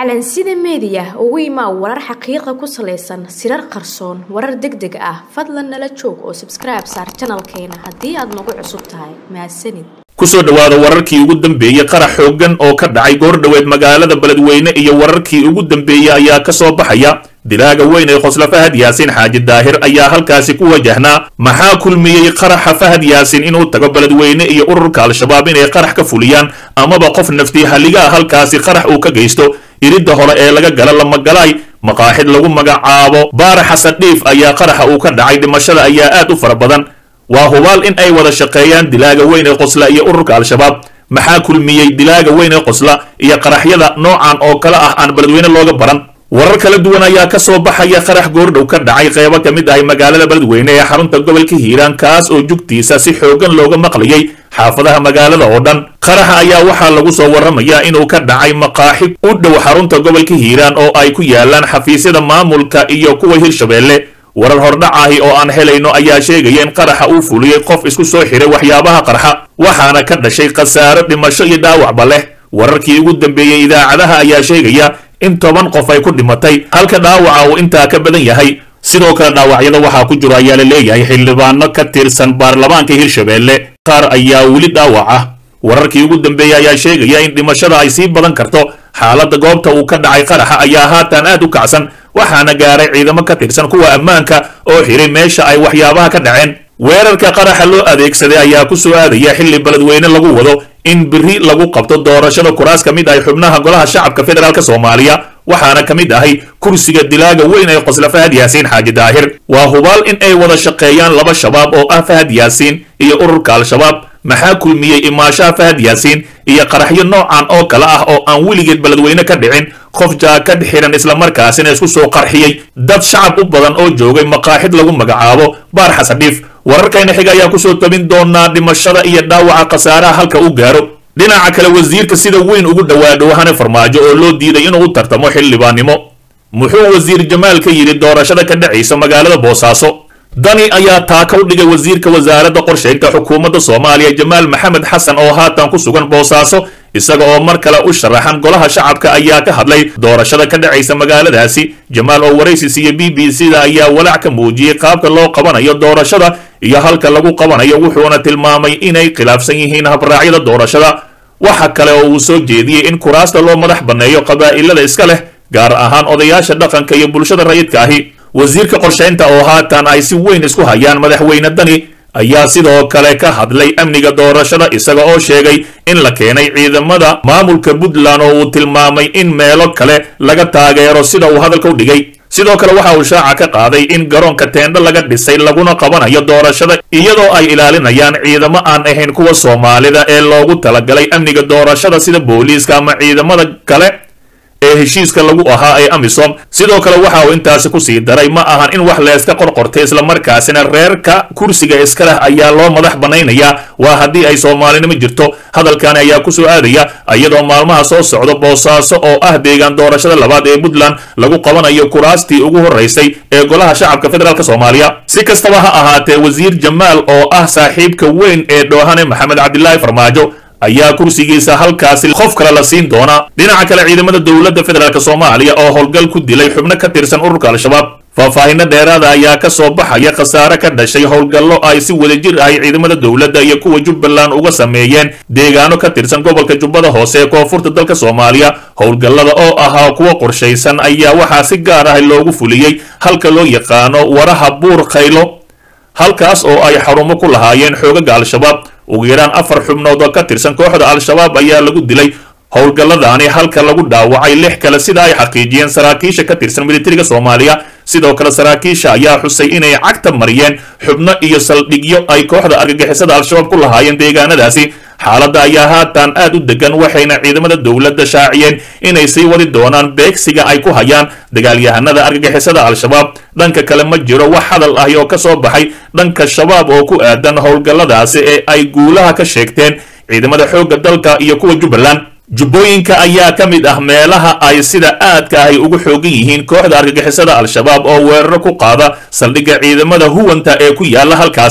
calansida meediya ugu imaa warar xaqiiqa ku salaysan sirar qarsoon warar deg deg ah fadlan nala joog oo sabskribe saar janalkeena haddii aad nagu cusub tahay mahadsanid kusoo dhowaada wararkii ugu dambeeyey qarax xooggan oo ka dhacay goordhoweed magaalada beledweyne iyo wararkii ugu dambeeyey ayaa ka soo baxaya dilaaga weyn ee khosla fahad yaasiin xaaji daahir ayaa halkaasi ku wajahnaa maxaa kulmiyey qaraxa fahad yaasiin inuu tago beledweyne iyo ururka al-shabaab inay qarax ka fuliyaan amaba qof naftii halligaa halkaasi qarax uu ka geysto iridda hore ee laga gala lamagalaay maqaaxid lagu magacaabo baara xasan dhiif ayaa qaraxa uu ka dhacay dhimashada ayaa aad u fara badan waa hubaal in ay wada shaqeeyaan dilaaga weyn ee qosla iyo ururka al-shabaab maxaa kulmiyey dilaaga weyn ee qosla iyo qaraxyada noocan oo kale ah aan beledweyne looga baran warar kala duwan ayaa ka soo baxaya qarax goordhow ka dhacay qeybo ka mid ahay magaalada beledweyne ee xarunta gobolka hiiraan kaas oo jugtiisa si xoogan looga maqlayay xaafadaha magaalada oo dhan qaraxa ayaa waxaa lagu soo warramayaa inuu ka dhacay maqaaxib u dhow xarunta gobolka hiiraan oo ay ku yaalaan xafiisyada maamulka iyo kuwa hirshabeelle warar hordhac ahi oo aan helayno ayaa sheegaya in qaraxa uu fuliyey qof isku soo xiray waxyaabaha qarxa waxaana ka dhashay khasaaro dhimasho iyo dhaawacba leh wararkii ugu dambeeyey idaacadaha ayaa sheegaya in toban qof ay ku dhimatay halka dhaawaca uu intaa ka badan yahay sidoo kale dhaawacyada waxaa ku jiro ayaa la leeyahay xildhibaano ka tirsan baarlamaanka hirshabeelle qaar ayaa weli dhaawac ah wararkii ugu dambeeyey ayaa sheegaya in dhimashada ay sii badan karto xaaladda goobta uu ka dhacay qaraxa ayaa haatan aad u kacsan waxaana gaaray ciidamo ka tirsan kuwa ammaanka oo xiray meesha ay waxyaabaha ka dhaceen weerarka qaraxa loo adeegsaday ayaa ku soo aadaya xilli beledweyne lagu wado in biri lagu qabto doorashada kuraas ka mid ahay xubnaha golaha shacabka federaalk soomaaliya waxaana ka mid ahay kursiga dilaaga weyn ee qosla fahad yaasiin xaaji daahir waa hubaal in ay wada shaqeeyaan laba shabaab oo ah fahad yaasiin iyo ururka al-shabaab maxaa kulmiyey imaashaha fahad yaasiin iyo qaraxyo noocan oo kale ah oo aan weligeed beledweyne ka dhicin qof jaakad xiran islamarkaasina isku soo qarxiyey dad shacab u badan oo joogay maqaaxid lagu magacaabo baar xasadhiif wararkayna xiga ayaa kusoo tabin doonaa dhimashada iyo dhaawaca khasaaraha halka uu gaaro dhinaca kale wasiirka sida weyn ugu dhawaadho hane farmaajo oo loo diiday inuu u tartamo xildhibaannimo muxuu wasiir jamaal ka yidhi doorashada ka dhacaysa magaalada boosaaso dani ayaa taaka u dhigay wasiirka wasaaradda qorshaynta xukuumadda soomaaliya jamaal maxamed xasan oo haatan ku sugan boosaaso isaga oo mar kale u sharaxan golaha shacabka ayaa ka hadlay doorashada ka dhacaysa magaaladaasi jamaal oo waraysi siiya b b c da ayaa walaac ka muujiyey qaabka loo qabanayo doorashada iyo halka lagu qabanayo wuxuuna tilmaamay inay khilaafsan yihiin habraacyada doorashada waxa kale oo uu soo jeediyey in kuraasta loo madax banneeyo qabaa'ilada iska leh gaar ahaan odayaasha dhaqanka iyo bulshada rayidka ahi wasiirka qorshaynta oo haatan ay si weyn isku hayaan madaxweyne dani ayaa sidoo kale ka hadlay amniga doorashada isaga oo sheegay in la keenay ciidamada maamulka puntland oo uu tilmaamay in meelo kale laga taageero sida uu hadalka u dhigay sidoo kale waxa uu shaaca ka qaaday in garoonka teendho laga dhisay laguna qabanayo doorashada iyadoo ay ilaalinayaan ciidamo aan ahayn kuwa soomaalida ee loogu talagalay amniga doorashada sida booliiska ama ciidamada kale ee heshiiska lagu ahaa ee amisom sidoo kale waxa uu intaasi kusii daray ma ahan in wax leeska qorqortay islamarkaasina reerka kursiga iska leh ayaa loo madax banaynayaa waa haddii ay soomaalinimo jirto hadalkani ayaa kusoo aadaya iyadoo maalmaha soo socda boosaaso oo ah deegaan doorashada labaad ee puntland lagu qabanayo kuraastii ugu horeysay ee golaha shacabka federaalk soomaaliya si kastaba ha ahaatee wasiir jamaal oo ah saaxiibka weyn ee dhoohane maxamed cabdilaahi farmaajo ayaa kursigiisa halkaasi qof kale la siin doonaa dhinaca kale ciidamada dowladda federaalk soomaaliya oo howlgal ku dilay xubno ka tirsan ururka al-shabaab faahfaahinno dheeraada ayaa ka soo baxaya khasaare ka dhashay howlgallo ay si wadajir ahay ciidamada dowladda iyo kuwa jubbaland uga sameeyeen deegaano ka tirsan gobolka jubbada hoose ee koonfurta dalka soomaaliya howlgallada oo ahaa kuwa qorshaysan ayaa waxaa si gaar ah loogu fuliyey halka loo yaqaano waraha buur khaylo halkaas oo ay xarumo ku lahaayeen xoogaga al-shabaab ugu yaraan afar xubnood oo ka tirsan kooxda al-shabaab ayaa lagu dilay howlgalladani halka lagu dhaawacay lix kale sida ay xaqiijiyeen saraakiisha ka tirsan militariga soomaaliya sidoo kale saraakiisha ayaa xusay inay cagta mariyeen xubno iyo saldhigyo ay kooxda argagixisada al-shabaab ku lahaayeen deegaanadaasi xaaladda ayaa haatan aad u degan waxayna ciidamada dowladda shaaciyeen inay sii wadi doonaan beegsiga ay ku hayaan dagaalyahanada argagixisada al-shabaab dhanka kale ma jiro wax hadal ahi oo ka soo baxay dhanka shabaab oo ku aadan howlgalladaasi ee ay guulaha ka sheegteen ciidamada xoogga dalka iyo kuwa jubbaland jubbooyinka ayaa ka mid ah meelaha ay sida aadka ahy ugu xoogan yihiin kooxda argagixisada al-shabaab oo weeraro ku qaada saldhigga ciidamada huwanta ee ku yaala halkaasi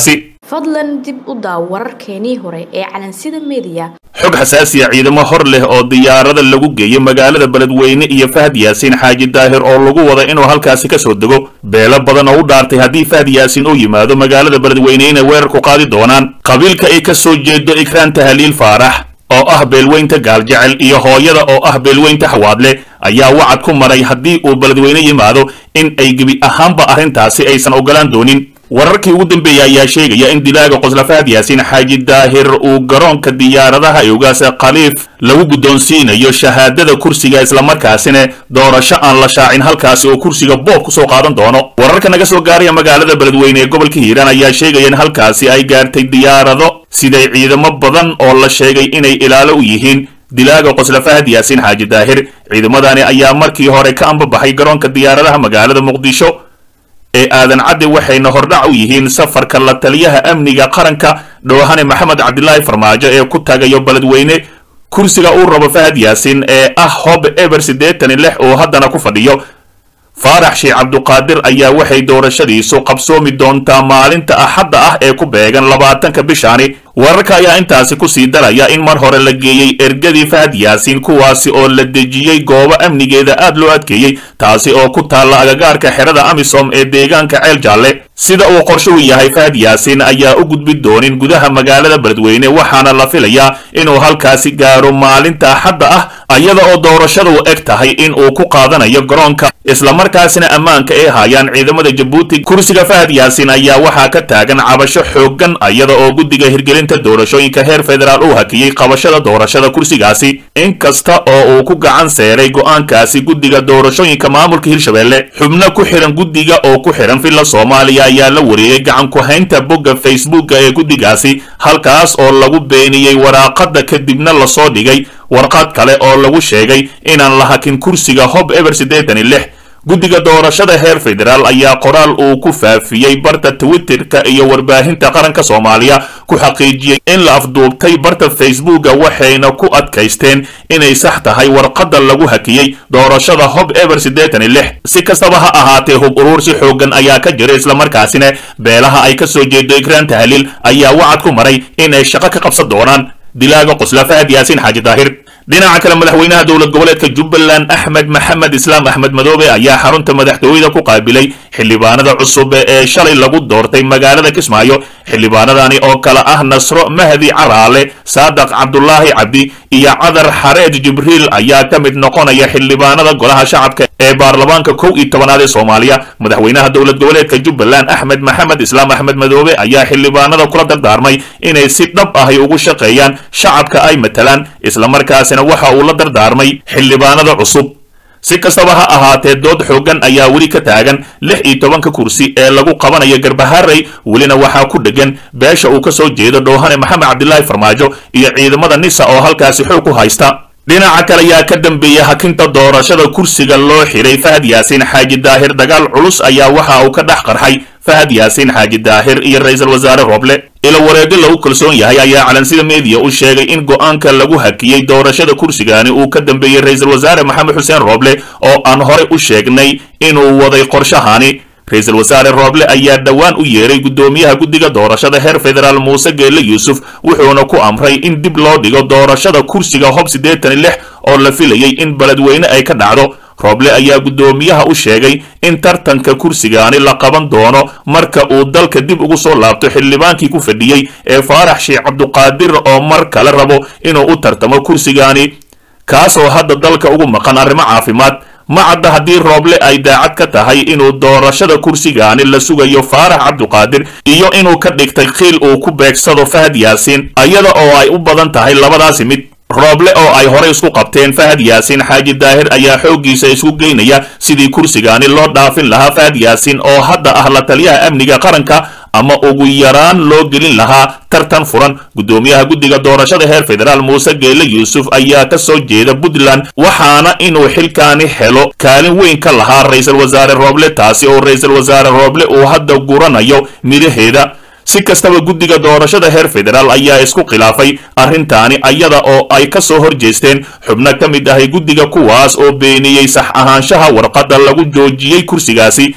fadlan dib u daaw wararkeenii hore ee calansida meediya xog xasaasiya ciidamo hor leh oo diyaarada lagu geeyo magaalada beledweyne iyo fahad yaasiin xaaji daahir oo lagu wada inuu halkaasi ka soo dego beelo badan oo u dhaartay haddii fahad yaasiin uu yimaado magaalada beledweyne inay weerar ku qaadi doonaan qabiilka ay ka soo jeedo ikraan tahaliil faarax oo ah beelweynta gaaljecel iyo hooyada oo ah beelweynta xawaadle ayaa wacad ku maray haddii uu beledweyne yimaado in ay gebi ahaanba arrintaasi aysan ogolaan doonin wararkii ugu dambeeyey ayaa sheegaya in dilaaga qosla fahad yaasiin xaaji daahir uu garoonka diyaaradaha eogaas khaliif lagu guddoonsiinayo shahaadada kursiga islamarkaasina doorasho aan la shaacin halkaasi oo kursiga boob kusoo qaadan doono wararka naga soo gaaraya magaalada beledweyne ee gobolka hiiraan ayaa sheegaya in halkaasi ay gaartay diyaarado siday ciidamo badan oo la sheegay inay ilaalo u yihiin dilaaga qosla fahad yaasiin xaaji daahir ciidamadani ayaa markii hore ka ambabaxay garoonka diyaaradaha magaalada muqdisho ee aadan cadde waxayna hordhac u yihiin safarka la taliyaha amniga qaranka dhoohane maxamed cabdilaahi farmaajo ee ku tagayo beledweyne kursiga uu rabo fahad yaasiin ee ah hob eber siddeetan lix oo haddana ku fadhiyo faarax sheekh cabduqaadir ayaa waxay doorashadiisu qabsoomi doontaa maalinta axadda ah ee ku beegan labaatanka bishaani wararka ayaa intaasi kusii daraya in mar hore la geeyey ergadii fahad yaasiin kuwaasi oo la dejiyey goobo amnigeeda aad loo adkeeyey taasi oo ku taalla agagaarka xerada amisom ee deegaanka ceel jaalle sida uu qorshuhu yahay fahad yaasiin ayaa u gudbi doonin gudaha magaalada beledweyne waxaana la filayaa inuu halkaasi gaaro maalinta axadda ah ayada oo doorashadu eg tahay in uu ku qaadanayo garoonka islamarkaasina ammaanka ay haayaan ciidamada jabuuti kursiga fahad yaasiin ayaa waxaa ka taagan cabasho xooggan ayada oo guddiga hirgelinta doorashooyinka heer federaal uu hakiyey qabashada doorashada kursigaasi inkasta oo uu ku gacan seeray go'aankaasi guddiga doorashooyinka maamulka hirshabelle xubno ku xihan guddiga oo ku xihan villa soomaaliya ayaa la wareegay gacan ku-haynta bogga facebooka ee guddigaasi halkaas oo lagu beeniyey waraaqada kadibna lasoo dhigay warqad kale oo lagu sheegay inaan la hakin kursiga hob eber siddeetan iyo lix guddiga doorashada heer federaal ayaa qoraal uu ku faafiyey barta twitterka iyo warbaahinta qaranka soomaaliya ku xaqiijiyey in la afduubtay barta facebooka waxayna ku adkaysteen inay sax tahay warqadda lagu hakiyey doorashada hob eber siddeetan iyo lix si kastaba ha ahaatee hub uruur si xoogan ayaa ka jira islamarkaasina beelaha ay ka soo jeedo ikraan tahliil ayaa wacad ku maray inay shaqo ka qabsan doonaan dilaaga qosla fahad yaasiin xaaji daahir dhinaca kale madaxweynaha dowlad goboleedka jubbaland axmed maxamed islaam axmed madoobe ayaa xarunta madaxtooyada ku qaabilay xildhibaanada cusub ee shalay lagu doortay magaalada kismaayo xildhibaanadani oo kale ah nasro mahdi caraale saadaq cabdulaahi cabdi iyo cadar xareed jibriil ayaa ka mid noqonaya xildhibaanada golaha shacabka ee baarlamaanka kow iyo tobanaad ee soomaaliya madaxweynaha dowlad goboleedka jubbaland axmed maxamed islaam axmed madoobe ayaa xildhibaanada kula dardaarmay inay si dhab ahy ugu shaqeeyaan shacabka ay matalaan islamarkaasina waxa uu la dardaarmay xildhibaanada cusub si kastaba ha ahaatee dood xooggan ayaa weli ka taagan lix iyo tobanka kursi ee lagu qabanayo garbaharey welina waxaa ku dhegan beesha uu ka soo jeedo dhoohane maxamed cabdilaahi farmaajo iyo ciidamada nisa oo halkaasi xoog ku haysta dhinaca kale ayaa ka dambeeya hakinta doorashada kursiga loo xidhay fahad yaasiin xaaji daahir dagaal culus ayaa waxa uu ka dhex qarxay fahad yaasiin xaaji daahir iyo ra-iisul wasaare rooble ilo wareego lagu kalsoon yahay ayaa calansida meediya u sheegay in go'aanka lagu hakiyey doorashada kursigani uu ka dambeeyey ra-iisul wasaare maxamed xuseen rooble oo aan horey u sheegnay inuu waday qorshahani ra-iisul wasaare rooble ayaa dhowaan u yeeray guddoomiyaha guddiga doorashada heer federaal muuse geelle yuusuf wuxuuna ku amray in dib loo dhigo doorashada kursiga hob siddeetan iyo lix oo la filayay in beledweyne ay ka dhacdo rooble ayaa guddoomiyaha u sheegay in tartanka kursigaani la qaban doono marka uu dalka dib ugu soo laabto xildhibaankii ku fadhiyey ee faarax sheekh cabduqaadir oo mar kale rabo inuu u tartamo kursigaani kaasoo hadda dalka ugu maqan arrimo caafimaad ma cadda haddii rooble ay daacad ka tahay inuu doorashada kursigaani la sugayo faarax cabduqaadir iyo inuu ka dhigtay khiil uu ku beegsado fahad yaasiin iyada oo ay u badan tahay labadaasi mid rooble oo ay horey isku qabteen fahad yaasiin xaaji daahir ayaa xooggiisa isku geynaya sidii kursigaani loo dhaafin lahaa fahad yaasiin oo hadda ah la taliyaha amniga qaranka ama ugu yaraan loo gelin lahaa tartan furan guddoomiyaha guddiga doorashada heer federaal muuse geelle yuusuf ayaa ka soo jeeda puntland waxaana inuu xilkaani helo kaalin weyn ka lahaa ra-iisul wasaare rooble taasi oo ra-iisul wasaare rooble uu hadda guranayo midhaheeda si kastaba guddiga doorashada heer federaal ayaa isku khilaafay arrintaani ayada oo ay ka soo hor jeesteen xubno ka mid ahay guddiga kuwaas oo beeniyey sax ahaanshaha warqadda lagu joojiyey kursigaasi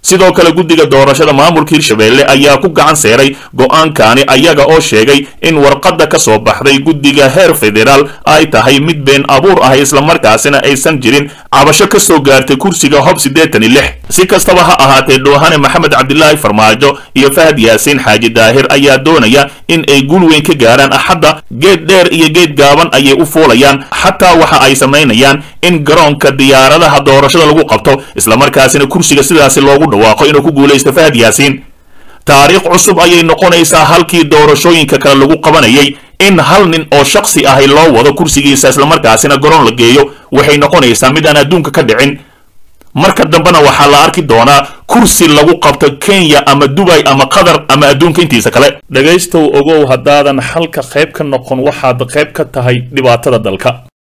sidoo kale guddiga doorashada maamulka hirshabelle ayaa ku gacan seeray go-aankani ayaga oo sheegay in warqadda ka soo baxday guddiga heer federaal ay tahay mid been abuur ah islamarkaasina aysan jirin cabasho ka soo gaartay kursiga hob siddeetan iyo lix si kastaba ha ahaatee dhoohane maxamed cabdilaahi farmaajo iyo fahad yaasiin xaaji daahir ayaa doonaya in ay guul weyn ka gaaraan axadda geed dheer iyo geed gaaban ayay u fuulayaan xataa waxa ay samaynayaan in garoonka diyaaradaha doorashada lagu qabto islamarkaasina kursiga sidaasi loogu dhawaaqo inuu ku guulaysto fahad yaasiin taariikh cusub ayay noqonaysaa halkii doorashooyinka kale lagu qabanayay in hal nin oo shaksi ahi loo wado kursigiisa islamarkaasina garoon la geeyo waxay noqonaysaa mid aan adduunka ka dhicin marka dambena waxaa la arki doonaa kursi lagu qabto kenya ama dubay ama qatar ama adduunka intiisa kale dhegaystow ogow haddaadan xalka qayb ka noqon waxaad qayb ka tahay dhibaatada dalka